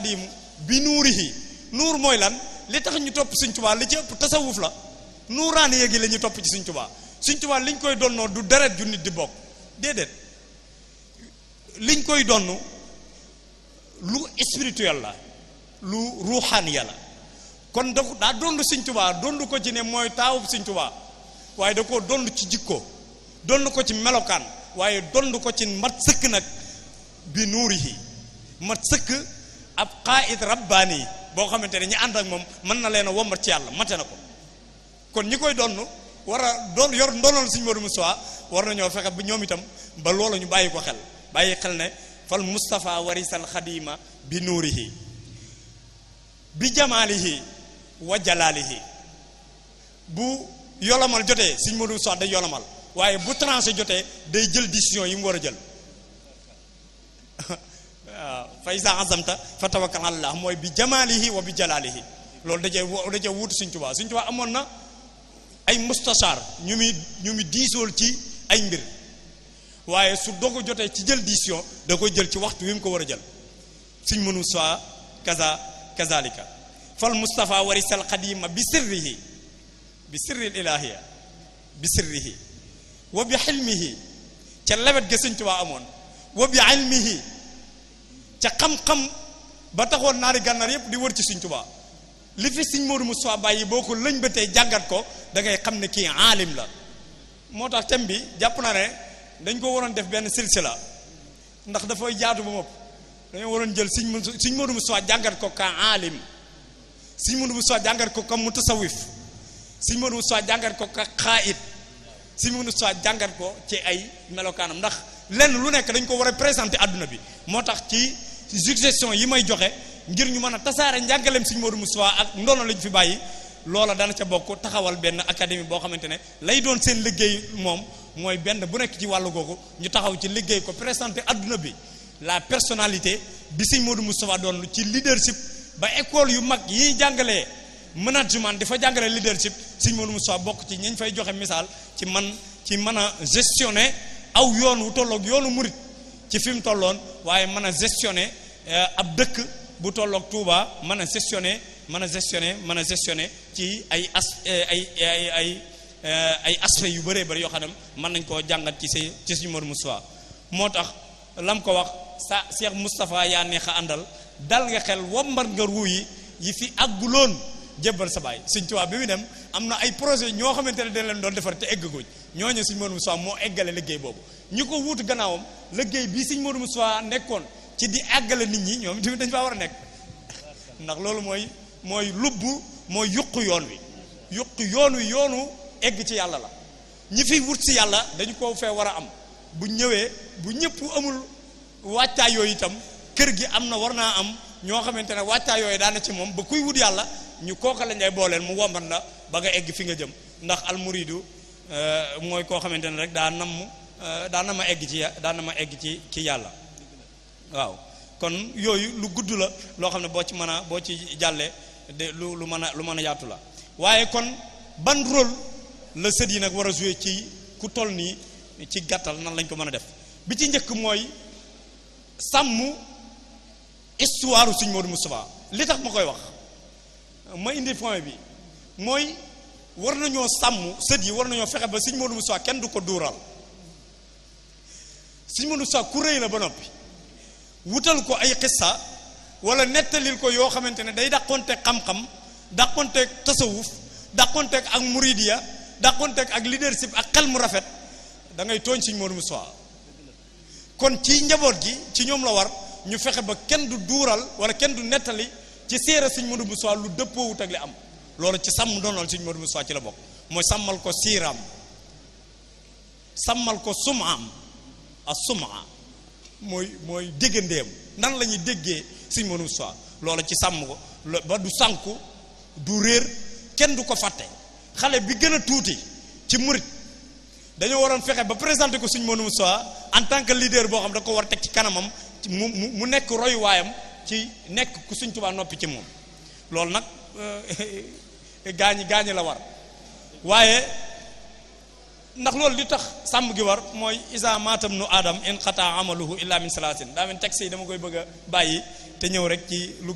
xadim bi nuurihi nuur mooy lan li tax ñu topp Sëñ Tuubaa li ci ëpp tasawuf la nuuraani yéegi la ñuy topp ci Sëñ Tuubaa Sëñ Tuubaa liñ koy donnoo du deret ju nit di bokk déedéet liñ koy donn lu spirituel la lu ruuxaaniya la kon da daa dond Sëñ Tuubaa dond ko ci ne mooy taawub Sëñ Tuubaa waaye da koo dond ci jikko dond ko ci melokaan waaye dond ko ci mat sëkk nag bi nuurihi mat sëkk ab qaid rabbaani boo xamante ne ñi ànd ak moom mën na leen a wombat ci yàlla mate na ko kon ñi koy donn war a doon yor ndoonoon Sëñ Modou Moustapha war nañoo fexe ba ñoom itam ba loola ñu bàyyi ko xel bàyyi xel ne fal Moustapha warisal xadima bi nuurihi bi jamaalihi wa jalaalihi bu yolomal jotee Sëñ Modou Moustapha day yolomal waaye bu tranché jotee day jël décision yi mu war a jël waaw fa iza azamta fa tawakkal ala Allah mooy bi jamaalihi wa bi jalaalihi loolu dajee dajee wuutu Sëñ Tuubaa Sëñ Tuubaa amoon na ay mustasar ñu muy ñu muy diisool ci ay mbir waaye su dogu jotee ci jël décision da koy jël ci waxtu wi mu ko war a jël Sëñ mënu soi kaza kazalika fal Mustafa warisal xadima bi sirrihi bi sirril ilahiya bi sirrihi wa bi xilmihi ca lewet ga Sëñ Tuubaa amoon wa bi ilmihi ca xam-xam ba taxoon naari gànnaar yépp di wër ci Sëñ Tuubaa li fi Sëñ Modou Moustapha bàyyi boo ko lëñ ba tey jàngat ko da ngay xam ne kii aalim la moo tax thème bi jàpp naa ne dañ ko waroon def benn silsila ndax dafay jaatu ba mopp dañoo waroon jël Sëñ Sëñ Modou Moustapha jàngat ko ka aalim Sëñ Modou Moustapha jàngat ko ka mutasawif Sëñ Modou Moustapha jàngat ko ka xaayit Sëñ Modou Moustapha jàngat ko ci ay melokaanam ndax lenn lu nekk dañ ko war a présenter àdduna bi moo tax ci suggestion yi may joxe ngir ñu mën a tasaare njàngaleem Sëñ Modou Moustapha ak ndono lañ fi bàyyi loola dana ca bokk taxawal benn académie boo xamante ne lay doon seen liggéey moom mooy benn bu nekk ci wàllu googu ñu taxaw ci liggéey ko présenter adduna bi la personnalité bi Sëñ Modou Moustapha doon ci leadership ba école yu mag yi jàngalee management dafa jàngale leadership Sëñ Modou Moustapha bokk ci ñi ñu fay joxe misaal ci man ci mën a gestionner aw yoon wu tolloog yoonu murit ci fi mu tolloon waaye mën a gestionner ab dëkk bu tolloog Touba mën a gestionner mën a gestionner mën a gestionner ci ay as ay ay ay ay aspects yu bëree bëri yoo xam ne mën nañ koo jàngat ci si ci Sëñ Modou Moustapha moo tax lam ko wax sa Cheikh Moustapha yaa neex a àndal dal nga xel wombar nga ruu yi yi fi àgguloon jébbal sa baay Sëñ Tuubaa bi mu dem am na ay projet ñoo xamante ne dañ leen doon defar te eggaguñ ñooñu Sëñ Modou Moustapha moo eggale liggéey boobu ñi ko wuutu gannaawam liggéey bii Sëñ Modou Moustapha nekkoon ci di àggale nit ñi ñoom tamit dañ faa war a nekk ndax loolu mooy mooy lubb mooy yuqu yoon wi yuqu yoon wi yoonu egg ci yàlla la ñi fi wut si yàlla dañu ko fee war a am bu ñëwee bu ñëpp amul wàccaay yooyu itam kër gi am na war naa am ñoo xamante ne wàccaay yooyu daana ci moom ba kuy wut yàlla ñu kooka lañ lay booleel mu wombat la ba nga egg fi nga jëm ndax almuridu mooy koo xamante ne rek daa namm daa na ma egg ci daa na ma egg ci ci yàlla waaw kon yooyu lu gudd la loo xam ne boo ci mën a boo ci jàllee de lu lu mën a lu mën a yaatu la waaye kon ban rôle la sët yi nag war a jouer ci ku toll nii ci gàttal nan lañ ko mën a def bi ci njëkk mooy sàmm histoire Sëñ Modou Moustapha li tax ma koy wax ma indi point bi mooy war nañoo sàmm sët yi war nañoo fexe ba Sëñ Modou Moustapha kenn du ko duural Sëñ Modou Moustapha ku rëy la ba noppi wutal ko ay xissa wala nettalil ko yoo xamante ne day dàqonteeg xam-xam dàqonteeg tasawuf dàqonteeg ak muridiya dàqonteeg ak leadership ak xel mu rafet da ngay tooñ Sëñ Modou Moustapha kon ci njaboot gi ci ñoom la war ñu fexe ba kenn du duural wala kenn du nettali ci séera Sëñ Modou Moustapha lu dëppoowut ak li am loolu ci sàmm doonoon Sëñ Modou Moustapha ci la bokk mooy sàmmal ko siiraam sàmmal ko sumaam a sumaa mooy mooy déggandeem nan la ñuy déggee Sëñ Modou Moustapha loola ci sàmm ko ba du sànku du réer kenn du ko fàtte xale bi gën a tuuti ci murit dañoo waroon fexe ba présenté ko Sëñ Modou Moustapha en tant que leader boo xam da ko war teg ci kanamam mu mu mu nekk royuwaayam ci nekk ku Sëñ Tuubaa noppi ci moom loolu nag gaañi gaañi la war waaye ndax loolu li tax sàmm gi war mooy isa maatam nu aadam in xataa amaluhu illa min salaasin daa men texte yi dama koy bëgg a bàyyi te ñëw rek ci lu